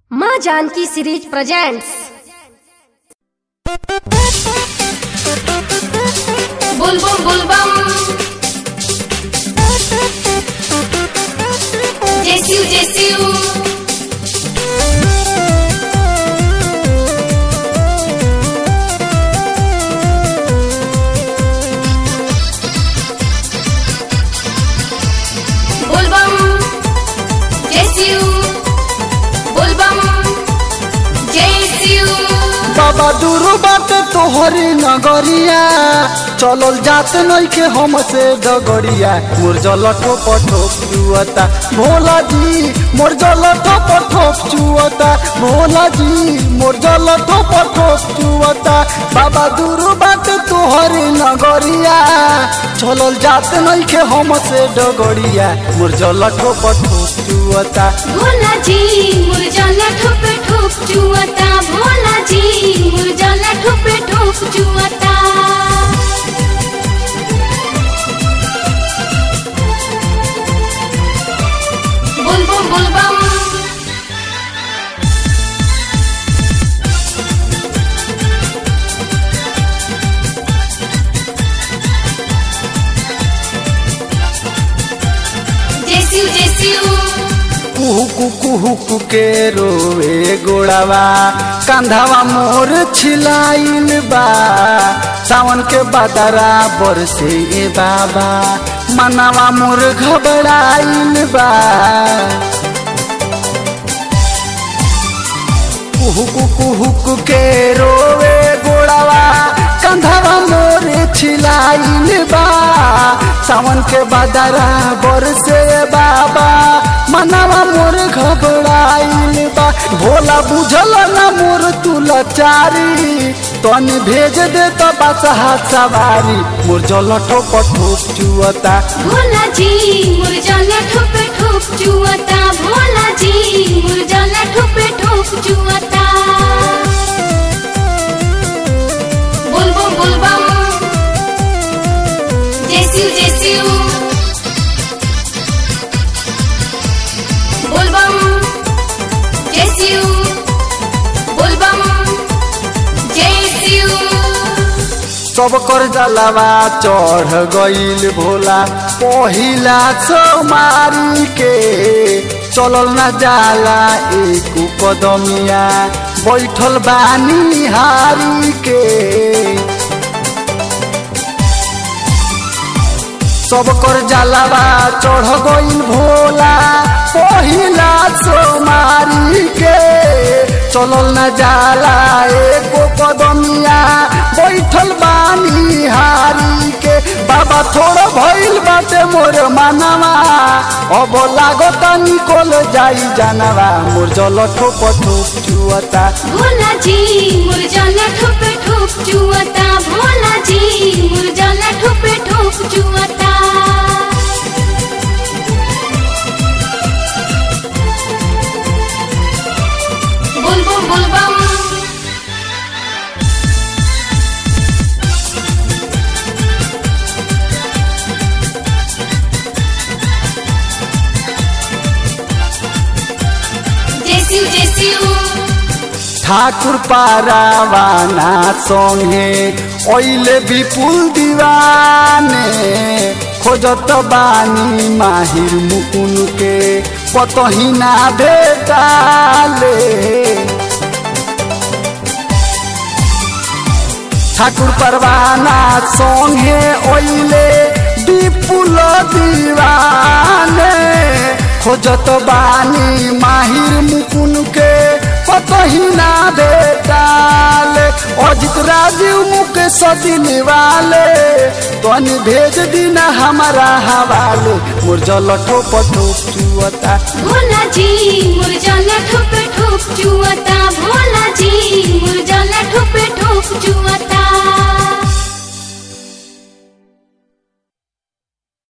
माँ Janaki series presents बुलबुल बुलबम जेसिउ जेसिउ बुलबम जेसिउ बुलबम जेसिउ बाबा दूर बाटे तोहरी नगरिया चलल जात नइखे हमसे डगरिया मोर जल ठोप ठोप चुअता भोला जी मोर जल ठोप ठोप चुअता भोला जी मोर जल ठोप ठोप चुअता बाबा दूर बाटे तोहरी नगरिया चलल जात नइखे हमसे डगरिया मोर जल ठोप ठोप चुअता भोला जी मुरझाला ठोप ठोप चुअता भोला जी मुरझाला ठोप ठोप चुअता बुलबुल बुलबम जेसिउ जेसिउ कुहू कुहू के रोए गोड़ावा कंधावा मोर छिलाइल बा सावन के बदरा बरसे ए बाबा मनावा मोर घबराइल बा कुहू कुहू के रोए गोड़ावा कंधावा मोर छिलाइल बा सावन के बदरा बरसे बाबा मनावा मोर घबराइल बा भोला बुझल ना मोर तुलचारी तनी भेज दे तो बसहा सवारी मोर जल ठोप ठोप चुअता भोला जी मुरझाला ठोप ठोप चुअता भोला जी मुरझाला ठोप ठोप चुअता बुलबुल बुलबम जेसिउ जेसिउ बुलबम जेसिउ बुलबम जेसिउ सब कर जलवा चढ़ गईल भोला पहिला सोमारी के चलल न जाला एक कदमिया बैठल बानी हारी के सब कर जलवा चढ़ गईल भोला पहिला सोमारी के चलल न जाला एको कदमिया बैठल बानी हारी के बाबा थोड़ा भइल बाटे मोर मानवा अब लागत निकल जाई जानवा मोर जल ठोप ठोप चुअता भोला जी मुरझाला ठोप ठोप चुअता भोला जी मुरझाला ठोप ठोप चुअता बुलबुल बुलबम जेसिउ जेसिउ ठाकुर पारावाना संगे ओइले विपुल दीवाने खोजत बानी माहिर मुकुन के पतही ना भेटाले ठाकुर परवाना संगे ओइले विपुल दीवाने खोजत बानी माहिर मुकुन के पतही ना भेटाले अजित राजीव मुख सदिन वाले तनी भेज दीना हमारा हवाले मोर जल ठोप ठोप चुअता भोला जी मुरझाला ठोप ठोप चुअता